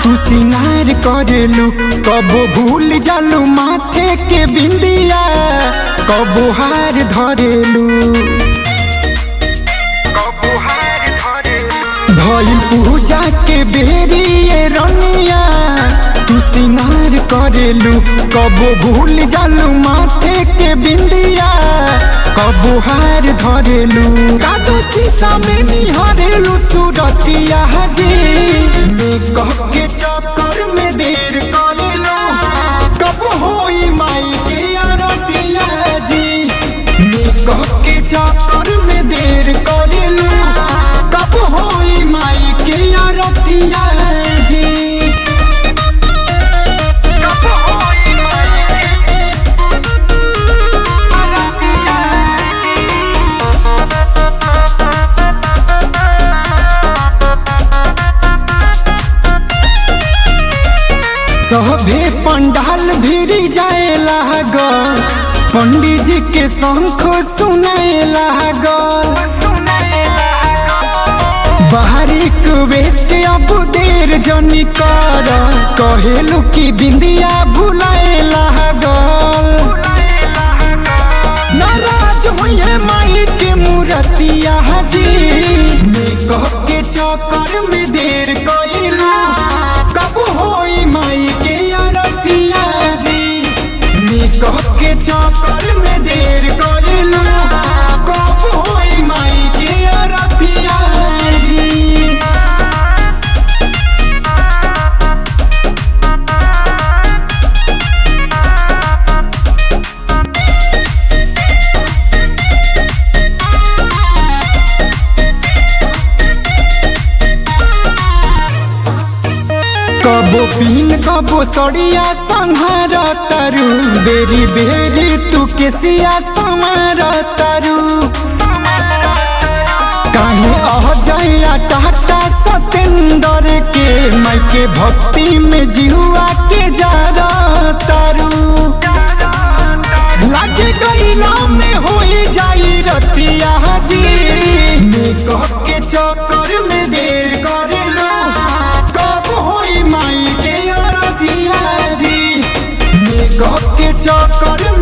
तू सिंगार करेलू कबो भूल जालू माथे के बिंदिया कबो हार धरेलू भइल पूजा के बेरी ये रनिया तू सिंगार करेलू कबो भूल जालू माथे के बिंदिया कबो हार धरेलू कादो शीशा में निहारेलू सूरतिया जी मैं कह के चक्कर में देर करेलू कब होई माई के आरतिया जी मैं कह के चक्कर में देर करेलू कब होई माई के आरतिया जी कब होई माई के आरतिया सभे पंडाल भिरी जाए लागल पंडित जी के शंख सुनाए लागल बाहरी वेस्ट अब देर जनी कर कहेलू की बिंदिया भुलाए लागल नाराज होइए माई के मूर्तिया जी मैं कह के चक्कर में देर कइलू कब होई माई के आरतिया जी मैं कह के चक्कर में देर कइलू कब होई माई के आरतिया जी कबो पीन कबो सड़िया संहार तरु बेरी बेरी तू केसिया संवार तरु काहे अह जाया टाटा सतेंदर के माई के भक्ति में जिहुआ के जा तरु लागे गईला में होई जाई रतिया जी मैं कह के चक्कर में देर करेलो कब होई माई के अरतिया जी मैं कह के चक्कर